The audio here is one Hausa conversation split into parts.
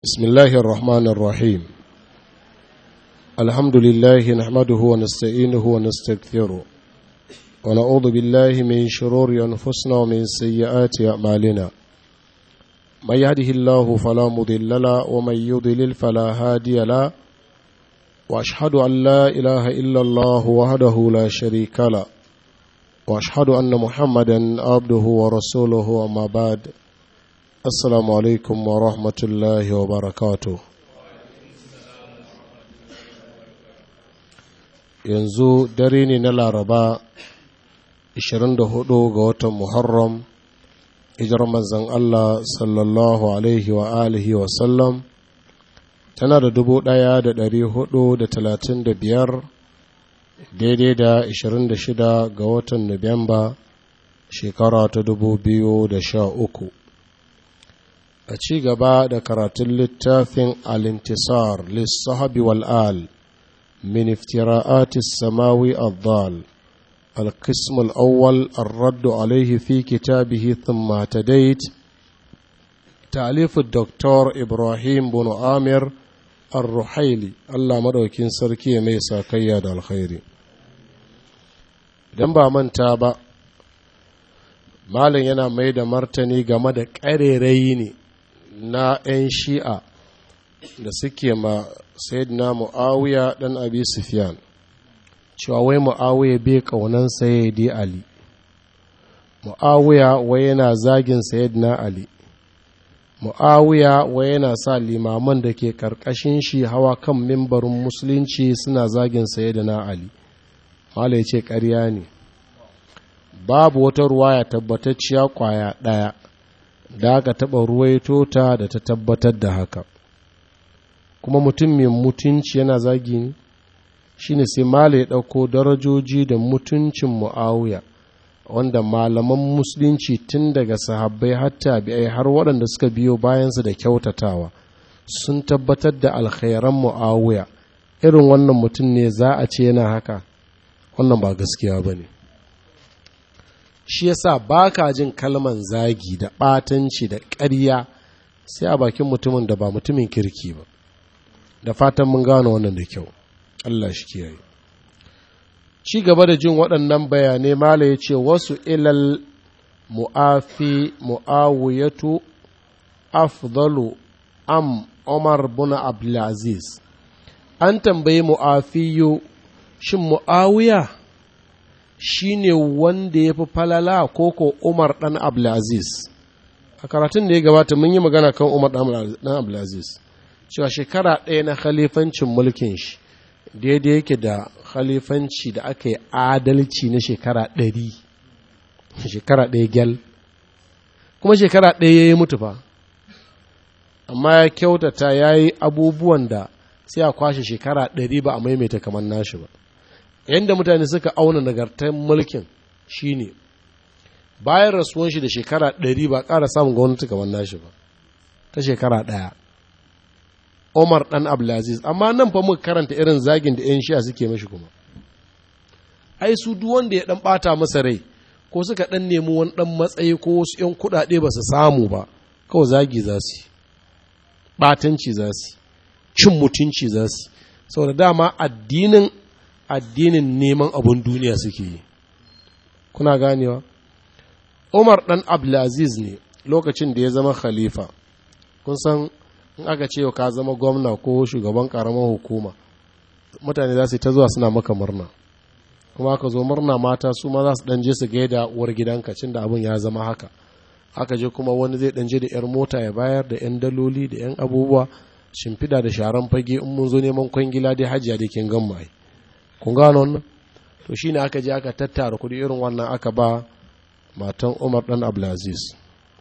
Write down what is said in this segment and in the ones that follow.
بسم الله الرحمن الرحيم الحمد لله نحمده ونستعينه ونستغفره ونعوذ بالله من شرور أنفسنا ومن سيئات أعمالنا من يهده الله فلا مضل له ومن يضلل فلا هادي له وأشهد أن لا إله إلا الله وحده لا شريك له وأشهد أن محمدا عبده ورسوله وما بعد Assalamu alaikum wa rahmatullahi wa barakatu. Yanzu dare ne na Laraba 24 ga watan Muharram, ijar manzan Allah sallallahu alaihi wa alihi wa sallam, tana da dubu ɗaya da ɗari hudu da talatin da biyar daidai da 26 ga watan Nuwamba shekara ta dubu biyu da sha uku. a ci gaba da karatun littafin al-intisar lissahabi wal'al min iftira'atis samawi al-dhal القسم الأول الرد عليه في كتابه ثم اهتديت تأليف الدكتور إبراهيم بن عامر الرحيلي الله مدوكين سركي ميسا كياد الخير idan ba manta ba malin yana mai da martani game da ƙarerayi ne na 'yan shi'a da suke ma na mu'awiya ɗan abi sufyan cewa wai mu'awiya bai ƙaunan sayyidi ali mu'awiya wai yana zagin na ali mu'awiya wai yana sa limaman da ke ƙarƙashin shi hawa kan mimbarin musulunci suna zagin na ali mala ya ce ƙarya ne babu wata ruwaya tabbatacciya ƙwaya ɗaya da aka taɓa ruwaito ta da ta tabbatar da haka kuma mutum mai mutunci yana zagi ne shi ne sai mala ya ɗauko darajoji da mutuncin mu'awiya wanda malaman musulunci tun daga sahabbai hatta bi'ai har waɗanda suka biyo bayansu da kyautatawa sun tabbatar da alkhairan mu'awiya irin wannan mutum ne za a ce yana haka wannan ba gaskiya ba ne shi yasa ba ka jin kalman zagi da ɓatanci da ƙarya sai a bakin mutumin da ba mutumin kirki ba da fatan mun gano wannan da kyau Allah shi kiyaye ci gaba da jin waɗannan bayanai mala ya ce wasu ilal mu'afi mu'awiyatu afdalu am Umar bin Abdulaziz an tambayi mu'afiyu shin mu'awiya shi ne wanda ya fi falala ko ko Umar ɗan Abdulaziz. A karatun da ya gabata mun yi magana kan Umar ɗan Abdulaziz, cewa shekara ɗaya na khalifancin mulkin shi daidai yake da khalifanci da aka yi adalci na shekara ɗari, shekara ɗaya gyal, kuma shekara ɗaya ya yi mutu fa, amma ya kyautata ya yi abubuwan da sai a kwashe shekara ɗari ba a maimaita kamar nashi ba. yadda mutane suka auna nagartar mulkin shine bayan rasuwan shi da shekara ɗari ba ƙara samun gwamnati kamar nashi ba ta shekara ɗaya Omar ɗan Abdulaziz amma nan fa muka karanta irin zagin da 'yan shi'a suke mashi kuma ai su duk wanda ya ɗan ɓata masa rai ko suka ɗan nemi wani ɗan matsayi ko wasu 'yan kuɗaɗe ba su samu ba kawai zagi za su yi ɓatanci za su cin mutunci za su saboda dama addinin addinin neman abun duniya suke yi kuna ganewa umar dan abdulaziz ne lokacin da ya zama khalifa kun san in aka ce ka zama gwamna ko shugaban karamar hukuma mutane za su ta zuwa suna maka murna kuma aka zo murna mata su ma za su dan je su gaida uwar gidanka cin da abin ya zama haka aka je kuma wani zai dan je da yar mota ya bayar da yan daloli da yan abubuwa shimfida da sharan fage in mun zo neman kwangila dai hajiya da kin gan mai kun gano wannan to shine aka je aka tattara kudi irin wannan aka ba matan Umar dan Abdulaziz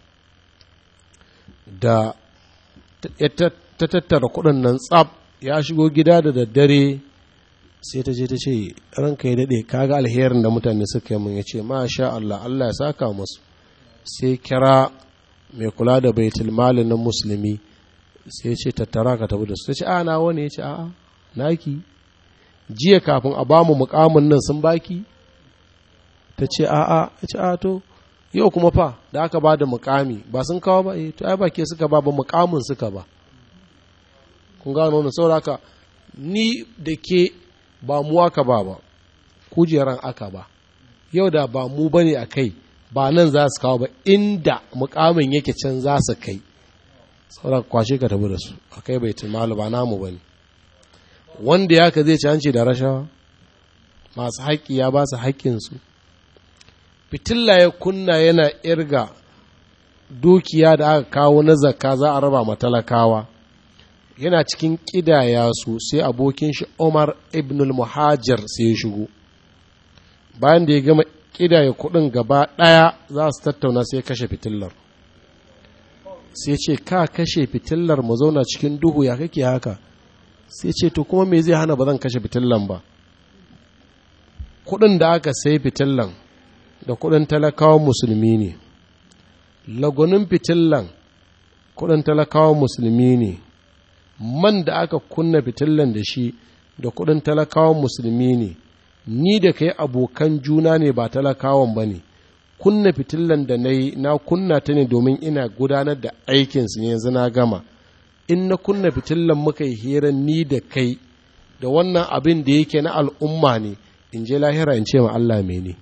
da ta tattara kudin nan tsab ya shigo gida da daddare sai ta je ta ce ranka ya dade kaga alherin da mutane suka yi mun ya ce masha Allah Allah ya saka musu sai kira mai kula da baitul mali na musulmi sai ce tattara ka tafi da su ta ce a na wani ya ce a'a naki jiya kafin a bamu mukamin nan sun baki ta ce a'a ya ce a to yau kuma fa da aka ba da mukami ba sun kawo ba eh to ai ba ke suka ba ba mukamin suka ba kun gano wannan saboda haka ni da ke ba mu aka ba ba kujeran aka ba yau da ba mu bane a kai ba nan za su kawo ba inda mukamin yake can za su kai saboda kwashe ka tabi da su a kai bai malu ba namu ba ne wanda ya ka zai ci hanci da rashawa masu haƙƙi ya ba su haƙƙinsu fitilla ya kunna yana irga dukiya da aka kawo na zakka za a raba matalakawa yana cikin ƙidaya su sai abokin shi Umar ibn al-Muhajir sai ya shigo bayan da ya gama ƙidaya kuɗin gaba ɗaya za su tattauna sai kashe fitillar sai ce ka kashe fitillar mu zauna cikin duhu ya kake haka sai ce to kuma me zai hana ba zan kashe fitillan ba kuɗin da aka sai fitillan da kuɗin talakawan musulmi ne lagunin fitillan kuɗin talakawan musulmi ne man da aka kunna fitillan da shi da kuɗin talakawan musulmi ne ni da kai abokan juna ne ba talakawan ba ne kunna fitillan da na yi na kunna ta ne domin ina gudanar da aikinsu ne yanzu na gama in na kunna fitillan muka yi hira ni da kai da wannan abin da yake na al'umma ne in je lahira in ce ma Allah mene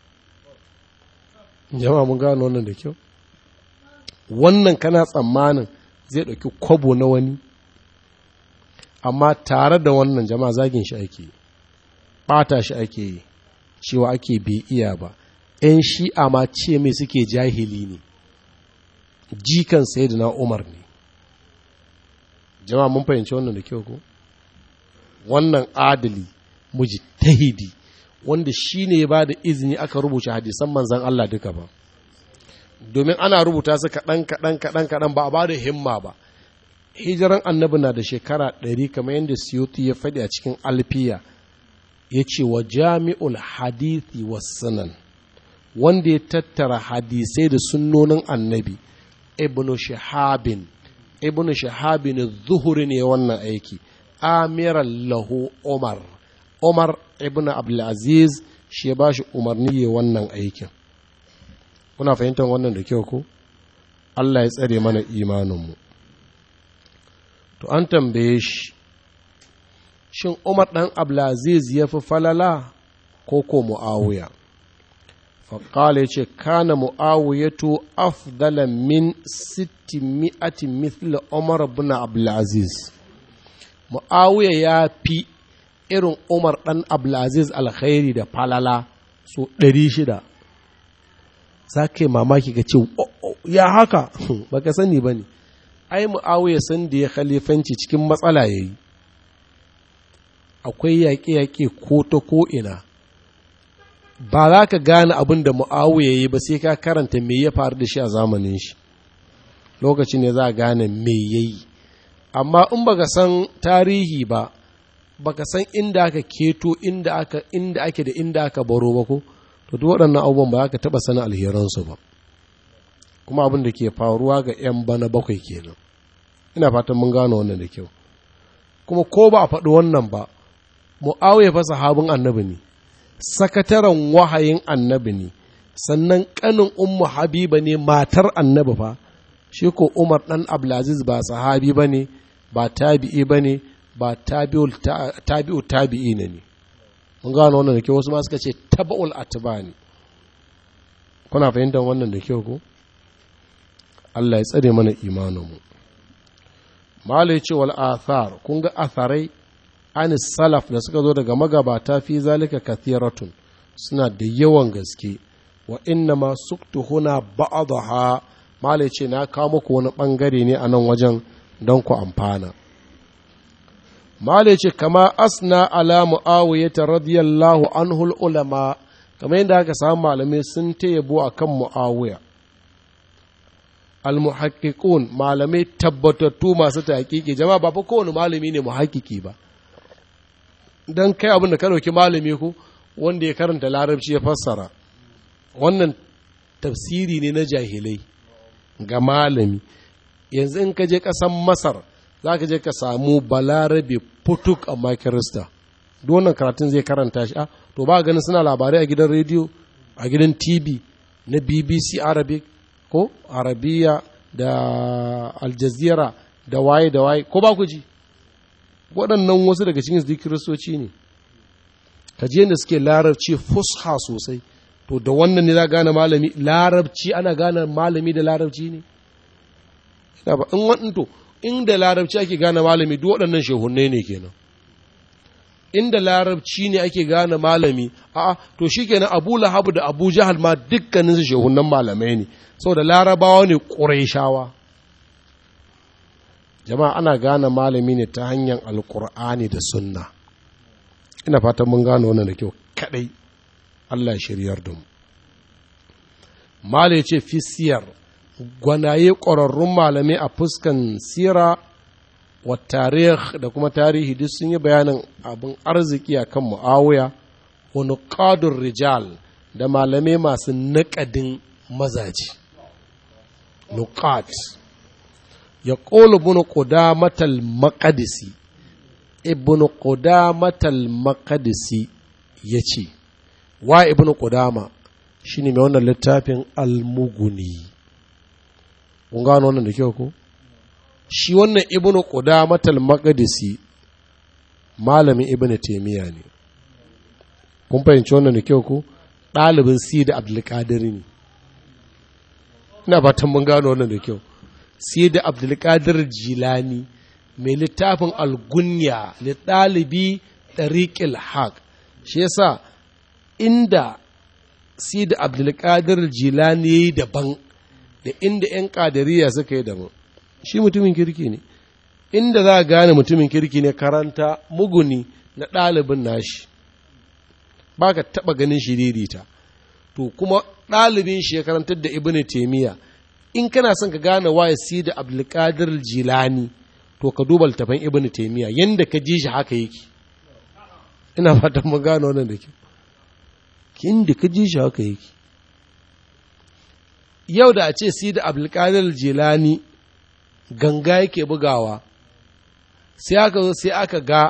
jama'a mun gano wannan da kyau wannan kana tsammanin zai ɗauki kwabo na wani amma tare da wannan jama'a zagin shi ake yi ɓata shi ake yi cewa ake bai iya ba ‘yan shi'a ma ce mai suke jahili ne jikan sai na umar ne jama'a mun fahimci wannan da kyau ko wannan adali mujtahidi wanda shi ne ba da izini aka rubuta hadisan manzan Allah duka ba domin ana rubuta su kaɗan kaɗan kaɗan kaɗan ba a ba da himma ba hijiran annabi na da shekara ɗari kamar yadda siyoti ya faɗi a cikin alfiya ya ce wa jami'ul hadithi wa sunan wanda ya tattara hadisai da sunnonin annabi ibnu shahabin ibnu shahabin zuhuri ne wannan aiki amiran lahu umar umar ibnu abdulaziz shi ya ba shi umarni ya wannan aikin kuna fahimtar wannan da kyau ko allah ya tsare mana imaninmu to an tambaye shi shin umar ɗan abdulaziz ya fi falala ko ko mu'awiya faƙala ya ce kana mu'awiyatu afdala min sitti mi'ati mithla umar bin abdulaziz mu'awiya ya fi irin umar ɗan abdulaziz alkhairi da falala so ɗari shida za ka yi mamaki ka ce ya haka baka sani ba ne ai mu'awiya san da ya khalifanci cikin matsala ya yi akwai yaƙe-yaƙe ko ta ko'ina ba za ka gane abin da mu'awiya ya yi ba sai ka karanta me ya faru da shi a zamanin shi lokacin ne za a gane me ya yi amma in baka san tarihi ba baka san inda aka keto inda aka inda ake da inda aka baro ba ko to duk waɗannan abubuwan ba za ka taɓa sanin alheransu ba kuma abin da ke faruwa ga 'yan bana bakwai kenan ina fatan mun gano wannan da kyau kuma ko ba a faɗi wannan ba mu'awiya fa sahabin annabi ne sakataren wahayin annabi ne sannan ƙanin ummu habiba ne matar annabi fa shi ko umar ɗan abdulaziz ba sahabi ba ne ba tabi'i ba ne ba tabi'u tabi'i ne ne mun gano wannan da kyau wasu ma suka ce taba'ul atba ne kuna fahimtar wannan da kyau ko Allah ya tsare mana imaninmu mala ya ce wal athar kun ga atharai an salaf da suka zo daga magabata fi zalika kathiratun suna da yawan gaske wa inna ma suktu huna ba'daha mala ya ce na kawo muku wani bangare ne a nan wajen don ku amfana mala ya ce kama asna ala mu'awiyata radiyallahu anhu ulama kamar yadda aka samu malamai sun ta yabo akan mu'awiya almuhakkikun malamai tabbatattu masu taƙiƙi jama'a ba fa kowane malami ne muhakkiki ba dan kai abin da ka ɗauki malami ko wanda ya karanta larabci ya fassara wannan tafsiri ne na jahilai ga malami yanzu in ka je ƙasan masar za ka je ka samu balarabe putuk amma kirista duk wannan karatun zai karanta shi a to ba ganin suna labarai a gidan rediyo a gidan tv na bbc arabic ko arabiya da aljazira da waye da waye ko ba ku ji waɗannan wasu daga cikin su kiristoci ne kaje da suke larabci fusha sosai to da wannan ne za gane malami larabci ana gane malami da larabci ne ina ba in wannan to inda larabci ake gane malami duk waɗannan shehunne ne kenan inda larabci ne ake gane malami a'a to shikenan Abu Lahab da Abu Jahal ma dukkanin su shehunnan malamai ne saboda larabawa ne Qurayshawa jama'a ana gane malami ne ta hanyar alkur'ani da sunna ina fatan mun gane wannan da kyau kadai Allah ya shiryar da mu malai ce fi siyar gwanaye ƙwararrun malamai a fuskan sira wa tarih da kuma tarihi duk sun yi bayanin abin arziki a kan mu'awiya wa nuqadur rijal da malamai masu naƙadin mazaji nuqat ya ƙolu bin ƙudamatal maƙadisi ibn ƙudamatal maƙadisi ya ce wa ibn ƙudama shi ne mai wannan littafin almuguni kun gano wannan da kyau ko shi wannan ibn ƙudamatal maƙadisi malamin ibn taimiyya ne kun fahimci wannan da kyau ko ɗalibin si da abdulkadir ne ina fatan mun gano wannan da kyau sai da abdulkadir jilani mai littafin algunya ɗalibi ɗariƙil haq shi yasa inda sai da abdulkadir jilani ya yi daban da inda 'yan ƙadariya suka yi daban shi mutumin kirki ne inda za a gane mutumin kirki ne karanta muguni na ɗalibin nashi ba ka taɓa ganin shiririta to kuma ɗalibin shi ya karantar da ibn taimiyya in kana son ka gane waye si da abdulkadir jilani to ka duba littafin ibn taimiyya yanda ka ji shi haka yake ina fatan mun gane wannan da kyau inda ka ji shi haka yake yau da a ce si da abdulkadir jilani ganga yake bugawa sai aka zo sai aka ga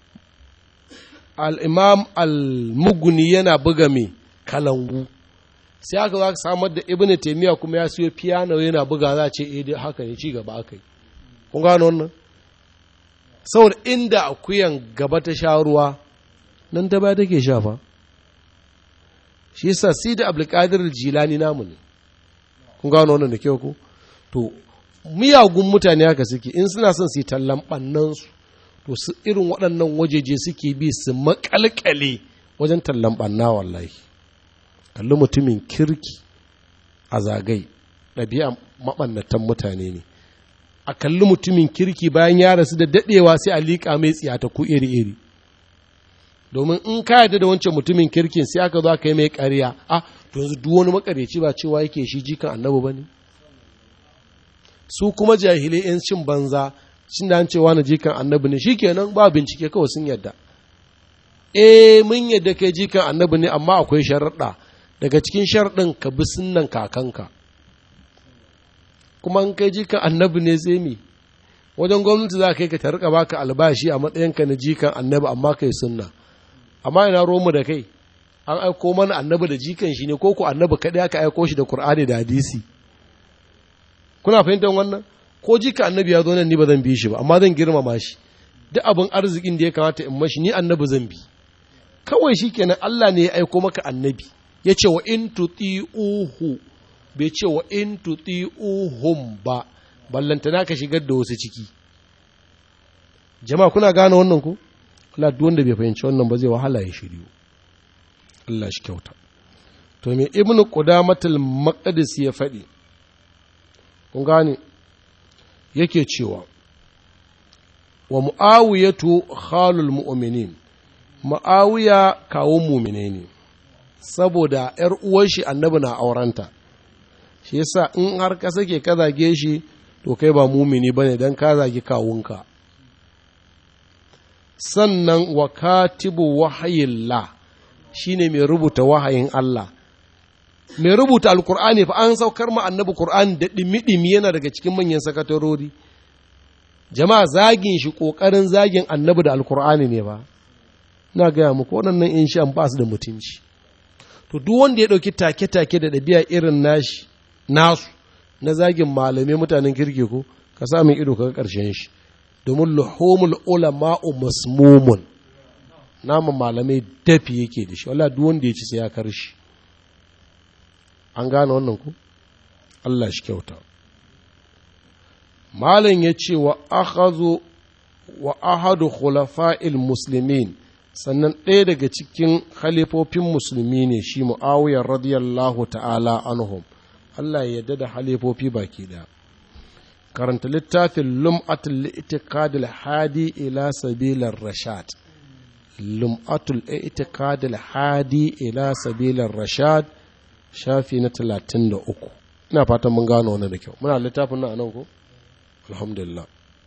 al'imam al-muguni yana buga mai kalangu sai aka za ka samar da ibn taimiyya kuma ya siyo piano yana buga za ce eh dai haka ne ci gaba aka yi kun gano wannan saboda inda akuyan gaba ta sha ruwa nan ta ba take shafa shi yasa si da abdulkadir jilani namu ne kun gano wannan da kyau ko to miyagun mutane haka suke in suna son su yi tallan ɓannansu to su irin waɗannan wajeje suke bi su makalkale wajen tallan ɓanna wallahi kalli mutumin kirki a zagai ɗabi'a maɓannatan mutane ne a kalli mutumin kirki bayan ya rasu da daɗewa sai a liƙa mai tsiyata ku iri-iri domin in ka yarda da wancan mutumin kirkin sai aka zo aka yi mai ƙarya a to yanzu duk wani makareci ba cewa yake shi jikan annabi ba ne su kuma jahilai 'yan cin banza cin da an cewa na jikan annabi ne shikenan ba bincike kawai sun yadda eh mun yadda kai jikan annabi ne amma akwai sharaɗa daga cikin sharaɗin ka bi sunnan kakanka kuma in kai jikan annabi ne sai mi wajen gwamnati za ka yi ka ta rika baka albashi a matsayinka na jikan annabi amma kai sunna amma ina romu da kai an aiko mana annabi da jikan shi ne ko ku annabi kaɗai aka aiko shi da Kur'ani da hadisi kuna fahimtar wannan ko jika annabi ya zo nan ni ba zan bi shi ba amma zan girmama shi duk abin arzikin da ya kamata in mashi ni annabi zan bi kawai shi kenan Allah ne ya aiko maka annabi ya ce wa in tuti'uhu bai ce wa in tuti'uhum ba ballantana ka shigar da wasu ciki jama'a kuna gane wannan ko Allah duk wanda bai fahimci wannan ba zai wahala ya shiryu Allah shi kyauta to me ibnu qudamatul maqdis ya faɗi kun gane yake cewa wa mu'awiyatu khalul mu'minin mu'awiya kawun mumine ne saboda ‘yar uwar shi annabi na aurenta shi yasa in har ka sake ka zage shi to kai ba mumini ba ne don ka zagi kawunka sannan wa katibu wahayillah shi ne mai rubuta wahayin Allah mai rubuta alkur'ani fa an saukar ma annabi kur'ani da ɗimi-ɗimi yana daga cikin manyan sakatarori jama'a zagin shi ƙoƙarin zagin annabi da alkur'ani ne ba na gaya muku waɗannan in shan ba su da mutunci to duk wanda ya ɗauki take-take da ɗabi'a irin nashi nasu na zagin malamai mutanen kirki ko ka sa min ido kaga ƙarshen shi domin luhumul ulama'u masmumun naman malamai dafi yake da shi wala duk wanda ya ci sai ya karshi an gane wannan ku Allah shi kyauta malam ya ce wa akhazu wa ahadu khulafa'il muslimin sannan ɗaya daga cikin halifofin musulmi ne shi mu'awiyar radiyallahu ta'ala anhum Allah ya yarda da halifofi baki ɗaya karanta littafin lum'atul itikadil hadi ila sabilar rashad lum'atul itikadil hadi ila sabilar rashad shafi na talatin da uku ina fatan mun gano wani da kyau muna littafin nan anan ko alhamdulillah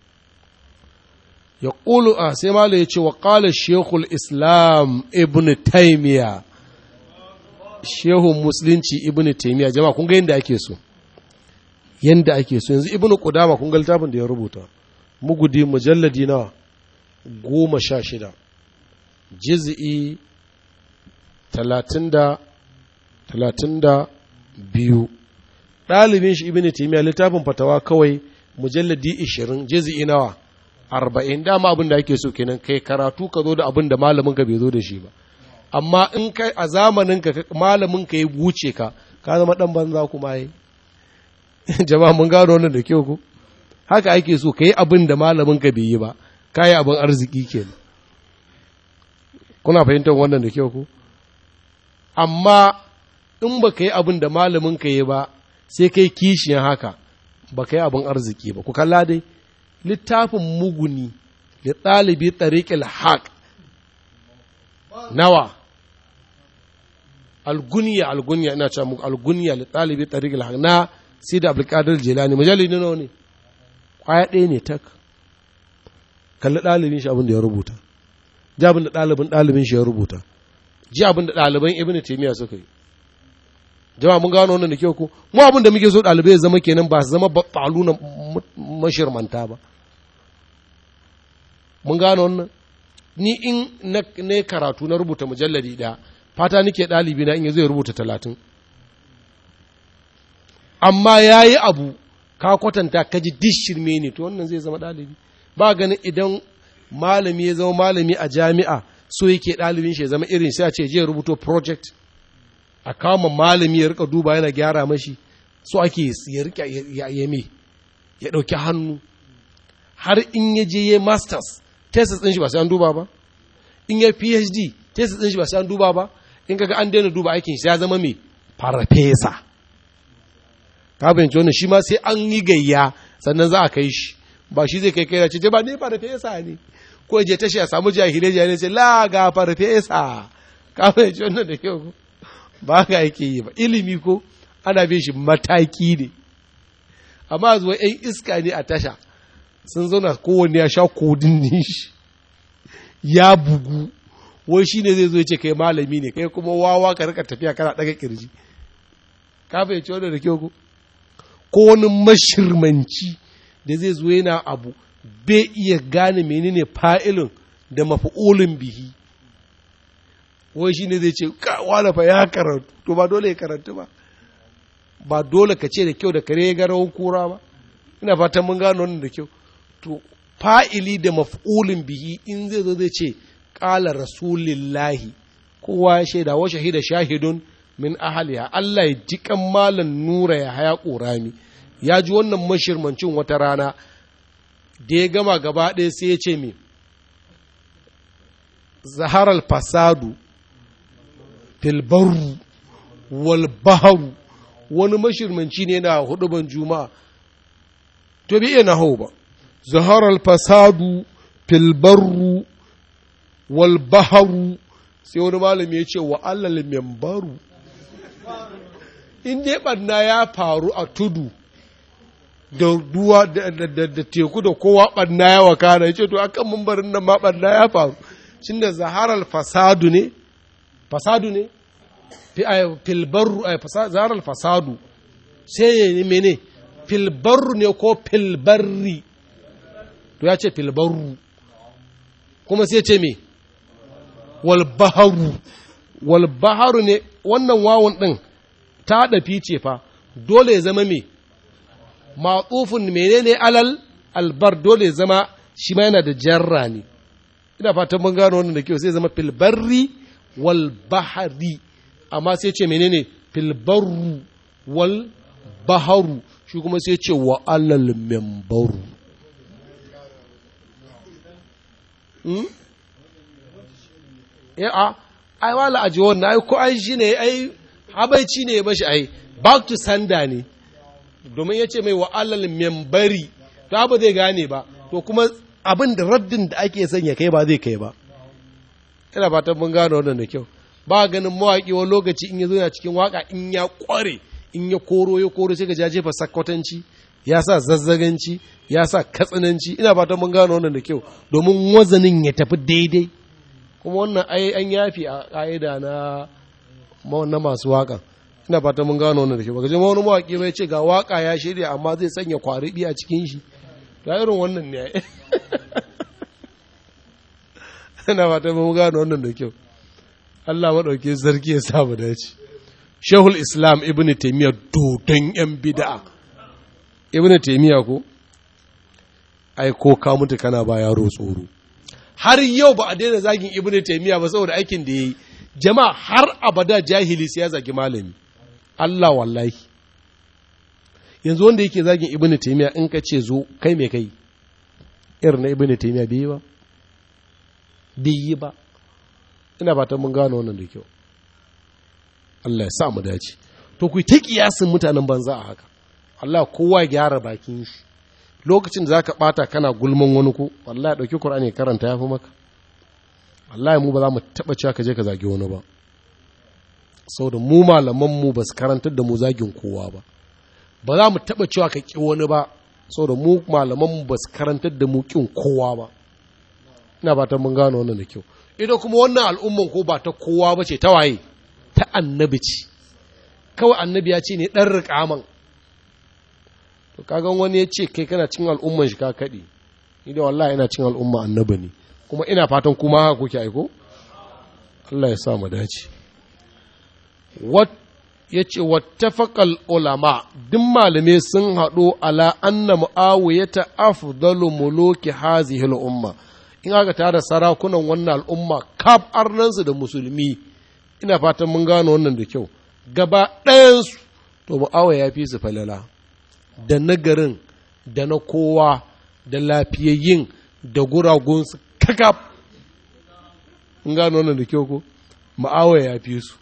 ya ƙulu a sai malo ya ce wa ƙala shekul islam ibn taimiya shehun musulunci ibn taimiya jama'a kun ga yadda ake so yadda ake so yanzu ibn kudama kun ga littafin da ya rubuta mugudi mujalladi na goma sha shida jiz'i talatin da talatin da biyu ɗalibin shi ibn taimiya littafin fatawa kawai mujalladi ishirin jiz'i nawa arba'in dama abin da ake so kenan kai karatu ka zo da abin da malamin ka bai zo da shi ba amma in kai a zamanin ka malamin ka ya wuce ka ka zama dan banza kuma yi jama'a mun gano wannan da kyau ko haka ake so kai abin da malamin ka bai yi ba kai abin arziki kenan kuna fahimtar wannan da kyau ko amma in ba ka yi abin da malamin ka yi ba sai kai kishiyan haka ba ka yi abin arziki ba ku kalla dai littafin muguni da ɗalibi ɗariƙil haƙ nawa alguniya alguniya ina cewa muku alguniya da ɗalibi ɗariƙil haƙ na sida abdulkadir jelani mujallid ne nawa ne ƙwaya ɗaya ne tak kalli ɗalibin shi abin da ya rubuta ji abin da ɗalibin ɗalibin shi ya rubuta ji abin da ɗaliban ibn taymiya suka yi jama'a mun gano wannan da kyau ko mu abin da muke so ɗalibai ya zama kenan ba su zama battalu na mashirmanta ba mun gano wannan ni in na karatu na rubuta mujalladi ɗaya fata nake ɗalibi na in ya zai rubuta talatin amma ya yi abu ka kwatanta ka ji dishirme ne to wannan zai zama ɗalibi ba ganin idan malami ya zama malami a jami'a so yake ɗalibin shi ya zama irin sai a ce je rubuto project a kama malami ya rika duba yana gyara mashi so ake ya rika ya yame ya ɗauki hannu har in ya je ya masters thesis ɗin shi ba sai an duba ba in ya phd thesis ɗin shi ba sai an duba ba in kaga an daina duba aikin shi ya zama mai farfesa ka bayanci wannan shi ma sai an yi gayya sannan za a kai shi ba shi zai kai kai da ce ba ne farfesa ne ko je tashi a samu jahilai jahilai ce la ga farfesa ka bayanci wannan da kyau ba ka yake yi ba ilimi ko ana bin shi mataki ne amma zuwa ‘yan iska ne a tasha sun zauna kowanne ya sha kodin shi ya bugu wai shi ne zai zo ce kai malami ne kai kuma wawa ka rika tafiya kana daga kirji ka fahimci wanda da kyau ko ko wani mashirmanci da zai zo yana abu bai iya gane menene fa'ilin da mafi'ulin bihi wai shi ne zai ce wala fa ya karatu to ba dole ya karatu ba ba dole ka ce da kyau da kare ga rawan kura ba ina fatan mun gano wannan da kyau to fa'ili da maf'ulin bihi in zai zo zai ce qala rasulillahi kowa ya shaida wa shahida shahidun min ahliha Allah ya ji kan malan nura ya haya ƙorami ya ji wannan mashirmancin wata rana da ya gama gaba ɗaya sai ya ce me zaharar fasadu filbaru wal baharu wani mashirmanci ne na huduban juma'a to bi iya na hau ba zaharar fasadu filbaru wal baharu sai wani malami ya ce wa allal membaru in dai ɓanna ya faru a tudu da ruwa da teku da kowa ɓanna ya wakana ya ce to akan mambarin nan ma ɓanna ya faru shin da zaharar fasadu ne fasadu ne filbarru zaharar fasadu sai ya ne mene filbarru ne ko filbarri to ya ce filbarru kuma sai ce me walbaharu walbaharu ne wannan wawon ɗin ta ɗafi ce fa dole ya zama me matsufin menene alal albar dole ya zama shi ma yana da jarra ne ina fatan mun gano wannan da kyau sai zama filbarri wal bahari amma sai ce menene filbarru wal baharu shi kuma sai ce wa alal membaru ya a ai wala aji wannan ai ko ai shi ne ai habaici ne bashi ai back to sanda ne domin ya ce mai wa alal membari to ba zai gane ba to kuma abin da raddin da ake son ya kai ba zai kai ba ina fatan mun gano wannan da kyau ba ganin mawaƙi wani lokaci in ya zo yana cikin waka in ya ƙware in ya koro ya koro sai ga ya jefa sakkwatanci ya sa zazzaganci ya sa katsinanci ina fatan mun gano wannan da kyau domin wazanin ya tafi daidai kuma wannan ai an yafi a ƙa'ida na na masu waƙa ina fatan mun gano wannan da kyau baka je wani mawaƙi bai ce ga waƙa ya shirya amma zai sanya kwariɗi a cikin shi ta irin wannan ne ina fatan mun gano wannan da kyau Allah maɗauke sarki ya sa mu dace Shehul Islam Ibn Taymiyyah dodon yan bid'a Ibn Taymiyyah ko ai ko ka mutu kana ba yaro tsoro har yau ba a daina zagin Ibn Taymiyyah ba saboda aikin da yayi jama'a har abada jahili sai ya zagi malami Allah wallahi yanzu wanda yake zagin Ibn Taymiyyah in ka ce zo kai me kai irin na Ibn Taymiyyah bai yi ba bai yi ba ina fatan mun gano wannan da kyau Allah ya sa mu dace to ku ta kiyasin mutanen banza a haka Allah kowa ya gyara bakin shi lokacin da zaka bata kana gulman wani ko wallahi dauki Qur'ani karanta yafi maka wallahi mu ba za mu taba cewa ka je ka zagi wani ba saboda mu malaman mu ba su karantar da mu zagin kowa ba ba za mu taba cewa ka ki wani ba saboda mu malaman mu ba su karantar da mu kin kowa ba ina fatan mun gano wannan da kyau ita kuma wannan al'umman ko ba ta kowa ba ce ta waye ta annabi ce kawai annabi ya ce ne ɗan riƙaman to kagan wani ya ce kai kana cin al'umman shi ka kaɗi ni da wallahi ina cin al'umma annabi ne kuma ina fatan kuma haka kuke aiko Allah ya sa mu dace wat ya ce wattafaqal ulama duk malamai sun haɗu ala anna mu'awiyata afdalu muluki hazihi al-umma in aka tara sarakunan wannan al'umma kaf arnansu da musulmi ina fatan mun gano wannan da kyau gaba ɗayansu to mu'awa ya fi su falala da nagarin da na kowa da lafiyayyin da guragunsu kakaf mun gano wannan da kyau ko mu'awa ya fi su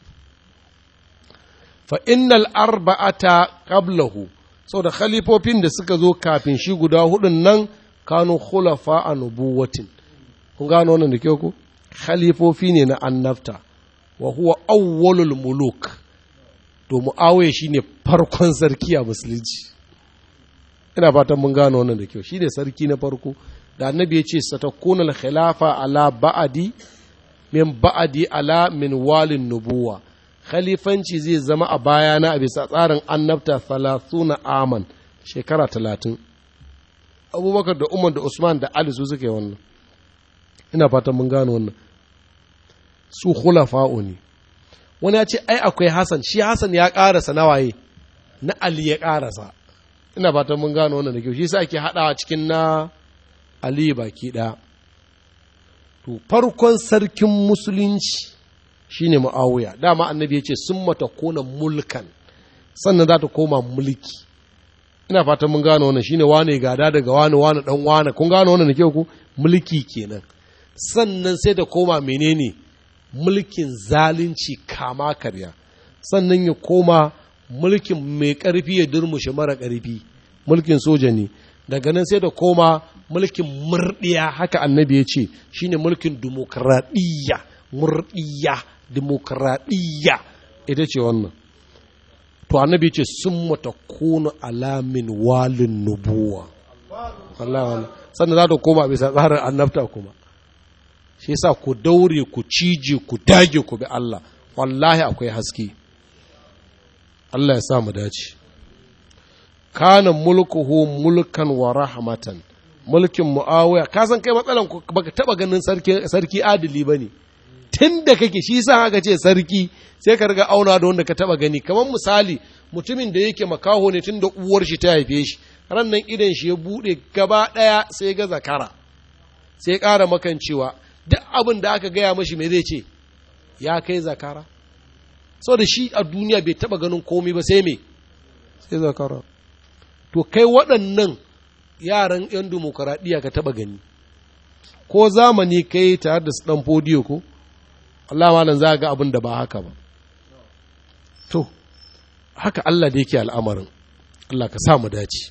fa innal arba'ata qablahu da khalifofin da suka zo kafin shi guda hudun nan kanu khulafa a nubuwatin kun gano wannan da kyau ko khalifofi ne na annabta wa huwa awwalul muluk to muawiya shine farkon sarki a musulunci ina fatan mun gano wannan da kyau shine sarki na farko da annabi ya ce satakunal khilafa ala ba'adi min ba'adi ala min walin nubuwa khalifanci zai zama a bayana a bisa tsarin annabta na aman shekara talatin abubakar da umar da usman da ali su suke wannan ina fatan mun gano wannan su khulafa'u ne wani ya ce ai akwai hasan shi hasan ya karasa nawaye na ali ya karasa ina fatan mun gano wannan da kyau shi sa ake haɗawa cikin na ali baki ɗaya to farkon sarkin musulunci shine mu'awiya dama annabi ya ce sun mata kona mulkan sannan za ta koma mulki ina fatan mun gano wannan shine wane gada daga wane wane dan wane kun gano wannan da kyau ku mulki kenan sannan sai da koma menene mulkin zalunci kama karya sannan ya koma mulkin mai ƙarfi ya durmushe mara ƙarfi mulkin soja ne daga nan sai da koma mulkin murɗiya haka annabi ya ce shine mulkin dimokuraɗiyya murɗiya dimokuraɗiyya ita ce wannan to annabi ce sun mata kunu alamin walin nubuwa Allah sannan za ta koma bisa tsarin annabta kuma shi yasa ku daure ku cije ku dage ku bi Allah wallahi akwai haske Allah ya sa mu dace kana mulkuhu mulkan wa rahmatan mulkin muawiya ka san kai matsalan ku baka taba ganin sarki sarki adili bane tunda kake shi yasa aka ce sarki sai ka riga auna da wanda ka taba gani kamar misali mutumin da yake makaho ne tunda uwar shi ta haife shi ran nan idan shi ya bude gaba daya sai ga zakara sai ƙara makan cewa duk abin da aka gaya mashi me zai ce ya kai zakara saboda shi a duniya bai taba ganin komai ba sai me sai zakara to kai waɗannan yaran 'yan dimokuraɗiyya ka taba gani ko zamani kai tare da su ɗan fodiyo ko Allah malam za ga abin da ba haka ba to haka Allah da yake al'amarin Allah ka sa mu dace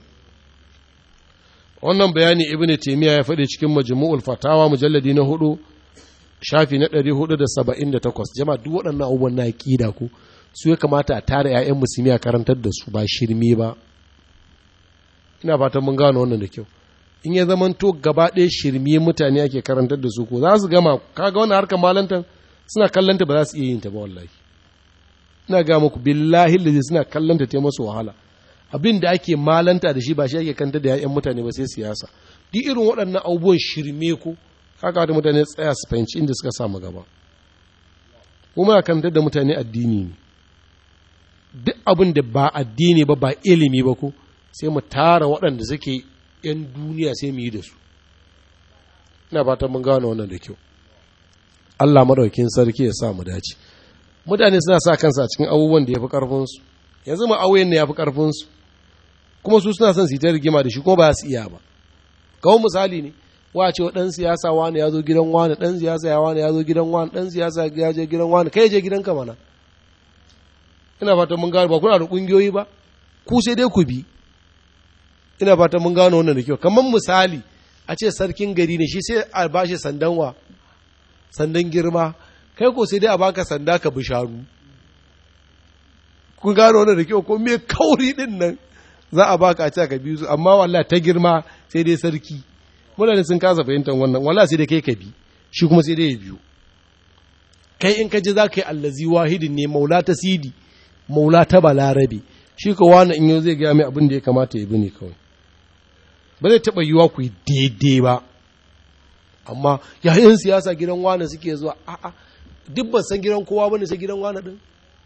wannan bayani ibnu taymiya ya faɗi cikin majmu'ul fatawa mujalladi na hudu shafi na 478 jama'a duk waɗannan abubuwan na aqida ku su ya kamata a tare ƴaƴan musulmi a karantar da su ba shirme ba ina fatan mun gano wannan da kyau in ya zamanto gaba ɗaya shirme mutane ake karantar da su ko za su gama kaga wannan harkar malantan suna kallanta ba za su iya yin ta ba wallahi ina ga muku billahi lazi suna kallanta ta masu wahala abin da ake malanta da shi ba shi ake kanta da ya'yan mutane ba sai siyasa duk irin waɗannan abubuwan shirme ko haka da mutane tsaya su fahimci inda suka samu gaba kuma kanta da mutane addini ne duk abin da ba addini ba ba ilimi ba ko sai mu tara waɗanda suke yan duniya sai mu yi da su ina fatan mun gano wannan da kyau Allah madaukin sarki ya sa mu dace mutane suna sa kansa a cikin abubuwan da ya fi ƙarfinsu yanzu ma auyen ne ya fi ƙarfinsu kuma su suna son su yi ta rigima da shi kuma ba su iya ba kawo misali ne wa ce wa ɗan siyasa wani ya zo gidan wani ɗan siyasa ya wani ya zo gidan wani ɗan siyasa ya je gidan wani kai je gidan ka mana ina fatan mun gano ba kuna da ƙungiyoyi ba ku sai dai ku bi ina fatan mun gano wannan da kyau kamar misali a ce sarkin gari ne shi sai a bashi sandan wa sandan girma kai ko sai dai a baka sanda ka bi shanu kun gano wannan da kyau ko me kauri din nan za a baka a ce ka bi su amma wallahi ta girma sai dai sarki mutane sun kasa fahimtar wannan wallahi sai dai kai ka bi shi kuma sai dai ya biyo kai in ka ji za ka yi allazi wahidin ne maula ta sidi maula ta balarabe shi ko wani in yau zai gaya mai abin da ya kamata ya bi ne kawai ba zai taɓa yiwa ku yi daidai ba amma yayin siyasa gidan wani suke zuwa a'a duk ban san gidan kowa bane sai gidan wani din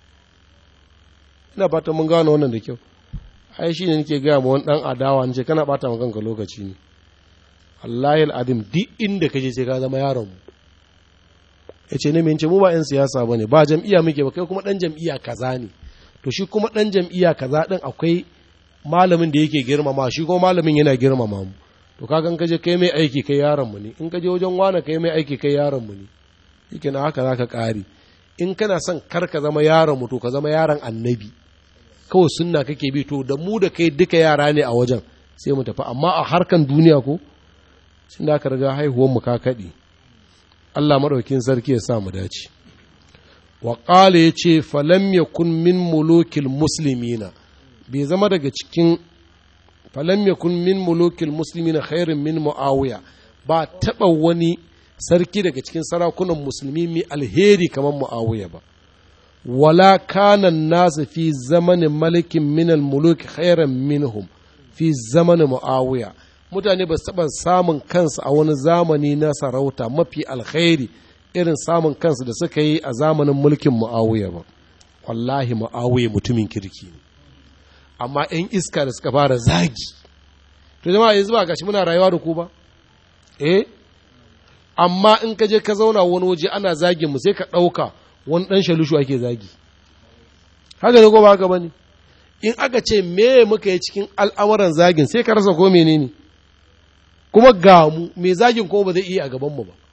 ina fatan mun gano wannan da kyau ai shi ne nake gaya ma wani dan adawa ce kana bata ma kanka lokaci ne Allahi al'adim duk inda kaje sai ka zama yaron mu yace ne mun ce mu ba yan siyasa bane ba jam'iyya muke ba kai kuma dan jam'iyya kaza ne to shi kuma dan jam'iyya kaza din akwai malamin da yake girmama shi kuma malamin yana girmama mu to kaga in kaje kai mai aiki kai yaron mu ne in kaje wajen wani kai mai aiki kai yaron mu ne yake na haka zaka kare in kana son kar ka zama yaron mu to ka zama yaron annabi kawai sunna kake bi to da mu da kai duka yara ne a wajen sai mu tafi amma a harkan duniya ko sun da aka riga haihuwar mu ka kaɗi Allah maɗaukin sarki ya sa mu dace wa qala yace falam yakun min mulukil muslimina bai zama daga cikin falam yakun min mulukil muslimina khairin min muawiya ba taɓa wani sarki daga cikin sarakunan musulmi mai alheri kamar muawiya ba wala kana nasu fi zamanin malikin minal muluk khairan minhum fi zamanin muawiya mutane ba su taɓa samun kansu a wani zamani na sarauta mafi alkhairi irin samun kansu da suka yi a zamanin mulkin muawiya ba wallahi muawiya mutumin kirki ne amma 'yan iska da suka fara zagi to jama'a yanzu ba gashi muna rayuwa da ku ba eh amma in ka je ka zauna wani waje ana zagin mu sai ka ɗauka wani ɗan shalushu ake zagi haka ne ko ba haka bane in aka ce me muka yi cikin al'amuran zagin sai ka rasa ko menene kuma ga mu me zagin ko ba zai iya a gaban mu ba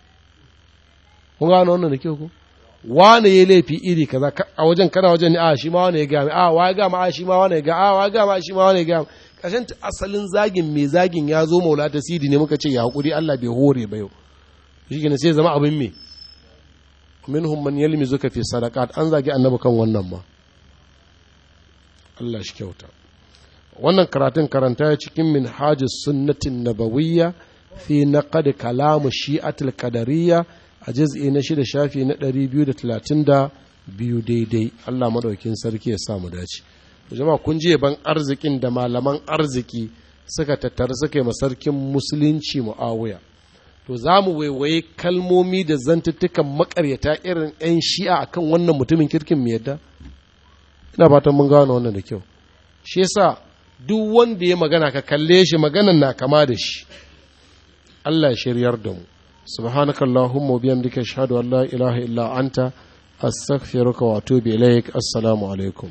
kun gano wannan da kyau ko wane ya laifi iri kaza a wajen kana wajen ne a shi ma wane ya gaya a wa ya gama a shi ma wane ya ga a wa ya gama shi ma wane ya gaya kashin asalin zagin mai zagin ya zo maula ta sidi ne muka ce ya hakuri Allah bai hore ba yau shi ne sai zama abin me minhum man yalmizuka fi sadaqat an zagi annabi kan wannan ma Allah shi kyauta wannan karatun karanta ya cikin minhajus sunnatin nabawiyya fi naqad kalam shi'atul qadariyya a juz'i na shida shafi na 232 daidai Allah madaukin sarki ya sa mu dace jama'a kun je ban arzikin da malaman arziki suka tattara suka yi masarkin musulunci muawiya to za mu waiwaye kalmomi da zantuttukan makaryata irin 'yan shi'a akan wannan mutumin kirkin mu yadda ina fatan mun gano wannan da kyau shi yasa duk wanda ya magana ka kalle shi maganan na kama da shi Allah shiryar da mu subhanakallahumma wa bihamdika ashhadu an la ilaha illa anta astaghfiruka wa atubu ilaik assalamu alaikum